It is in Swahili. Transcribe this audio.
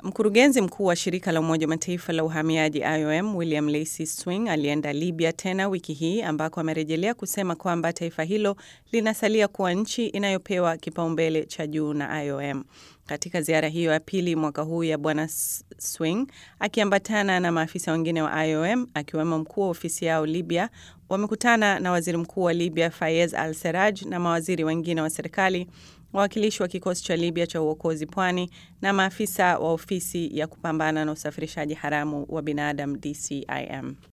Mkurugenzi mkuu wa shirika la Umoja wa Mataifa la uhamiaji IOM William Lacy Swing alienda Libya tena wiki hii ambako amerejelea kusema kwamba taifa hilo linasalia kuwa nchi inayopewa kipaumbele cha juu na IOM. Katika ziara hiyo ya pili mwaka huu ya Bwana Swing akiambatana na maafisa wengine wa IOM akiwemo mkuu wa ofisi yao Libya, wamekutana na waziri mkuu wa Libya Fayez Al Seraj na mawaziri wengine wa serikali wawakilishi wa kikosi cha Libya cha uokozi pwani na maafisa wa ofisi ya kupambana na usafirishaji haramu wa binadamu DCIM.